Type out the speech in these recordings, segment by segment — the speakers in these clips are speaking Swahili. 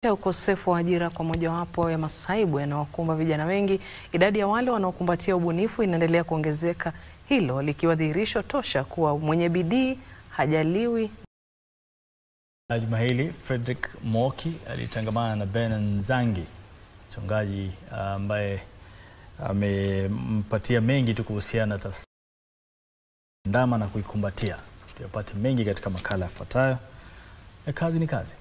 Ukosefu wa ajira kwa mojawapo ya masaibu yanayowakumba vijana wengi, idadi ya wale wanaokumbatia ubunifu inaendelea kuongezeka, hilo likiwa dhihirisho tosha kuwa mwenye bidii hajaliwi. Juma hili Frederick Moki alitangamana na Ben Nzangi, mchongaji ambaye amempatia mengi tu kuhusiana na ndama na kuikumbatia. Tuyapate mengi katika makala yafuatayo ya Kazi ni Kazi.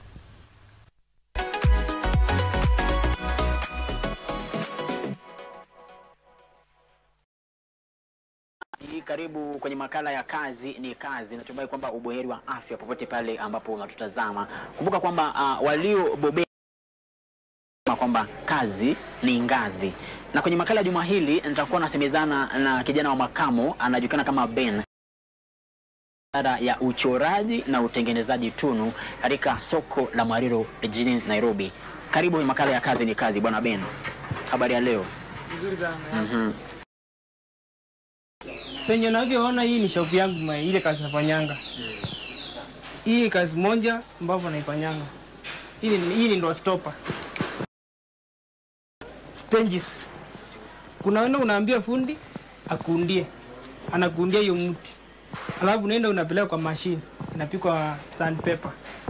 Karibu kwenye makala ya Kazi ni Kazi. Natumai kwamba ubuheri wa afya popote pale ambapo unatutazama. Kumbuka kwamba uh, waliobobea kwamba kazi ni ngazi, na kwenye makala ya juma hili nitakuwa nasemezana na kijana wa makamo anajulikana kama Ben ara ya uchoraji na utengenezaji tunu katika soko la Mariro jijini Nairobi. Karibu kwenye makala ya Kazi ni Kazi, bwana Ben. Habari ya leo? Nzuri sana. Mhm. Penye unavyoona hii ni shop yangu ma ile kazi nafanyanga. Hii kazi moja ambapo naifanyanga. Hii ni hii ni ndo stopper. Stages. Kuna wenda unaambia fundi akuundie. Anakuundia hiyo mti. Alafu unaenda unapeleka kwa machine. Inapikwa sandpaper.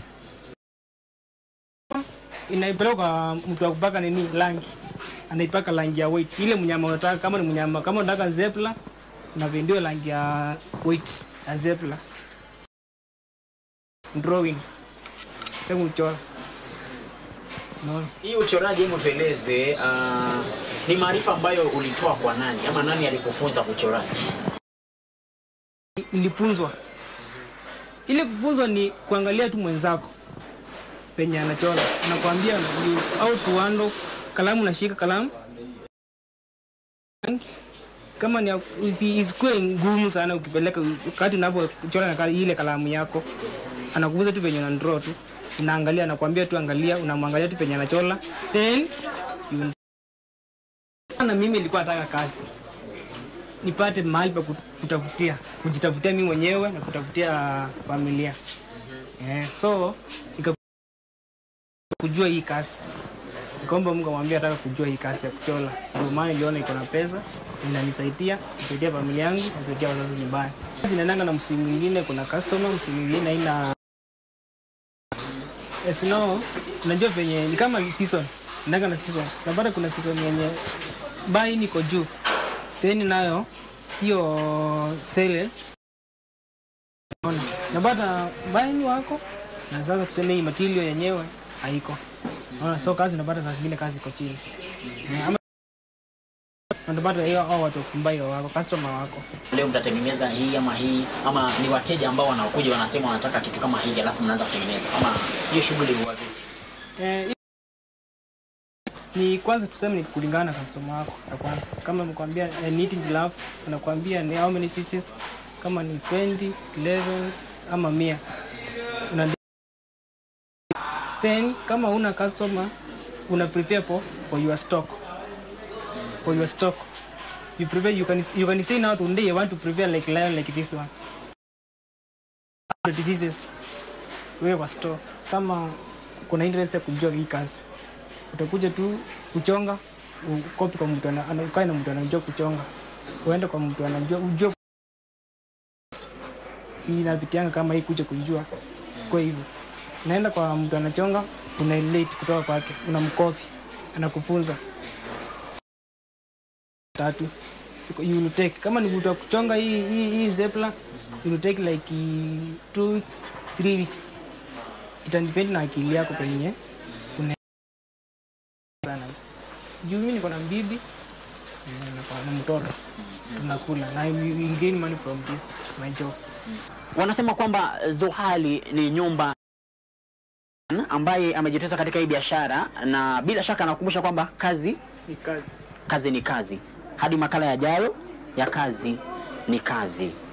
Inaipeleka kwa mtu wa kupaka nini rangi. Anaipaka rangi ya white. Ile mnyama unataka kama ni mnyama kama unataka zebra unavendiwa rangi ya white ya zebra drawings sasa kuchora no. Hii uchoraji, hebu tueleze, uh, ni maarifa ambayo ulitoa kwa nani ama nani alikufunza uchoraji? Nilipunzwa. Ile kupunzwa ni kuangalia tu mwenzako penye anachora, anakuambia you- au tuando kalamu, unashika kalamu kama ni usi- isikuwe ngumu sana ukipeleka wakati unapochora na kali- ile kalamu yako, anakuuza tu venye una draw tu, unaangalia, anakuambia tu angalia, unamwangalia tu penye anachora then you... na mimi nilikuwa nataka kazi nipate mahali pa kut- kutafutia kujitafutia mimi mwenyewe na kutafutia familia yeah. so nika kujua hii kazi nikaomba Mungu amwambia nataka kujua hii kazi ya kuchora. Ndio maana niliona iko na pesa inanisaidia, nisaidia familia yangu, nisaidia wazazi nyumbani. Zinaendanga na msimu mwingine, kuna customer, msimu mwingine haina yes, no, unajua venye ni kama season, ndanga na season. Napata kuna season yenye bai niko juu, then nayo hiyo sale Ona, napata baini wako na sasa tuseme hii material yenyewe haiko. Unaona, so kazi unapata saa zingine kazi iko chini. Eh, Ama unapata hiyo hao watu kumbai wako, customer wako. Leo mtatengeneza hii ama hii ama ni wateja ambao wanaokuja wanasema wanataka kitu kama hiki, alafu mnaanza kutengeneza ama hiyo shughuli huwa vipi? Eh, hi- ni kwanza tuseme ni kulingana na customer wako ya kwanza. Kama mkwambia eh, need giraffe, anakuambia ni how many pieces, kama ni 20, 11 ama 100. Una then kama una customer una prepare for for your stock for your stock you prepare you can you can say now today I want to prepare like lion like this one 100 pieces wewe kwa store kama kuna interest ya kujua hii kazi utakuja tu kuchonga ukopi kwa mtu ana- ana- ukae na mtu anajua kuchonga uende kwa mtu anajua ujue inavitianga kama hii kuja kujua kwa hivyo naenda kwa mtu anachonga una relate kutoka kwake unamkopi anakufunza tatu you will take kama ni mtu wa kuchonga hii hii, hii zebra you will take like eh, two weeks three weeks itadepend na akili yako penye una sana juu mimi niko na bibi eh, na- na mtoto tunakula na we we gain money from this my job Wanasema kwamba Zohali ni nyumba ambaye amejitosa katika hii biashara, na bila shaka anakumbusha kwamba kazi ni kazi kazi ni kazi. Hadi makala yajayo ya kazi ni kazi.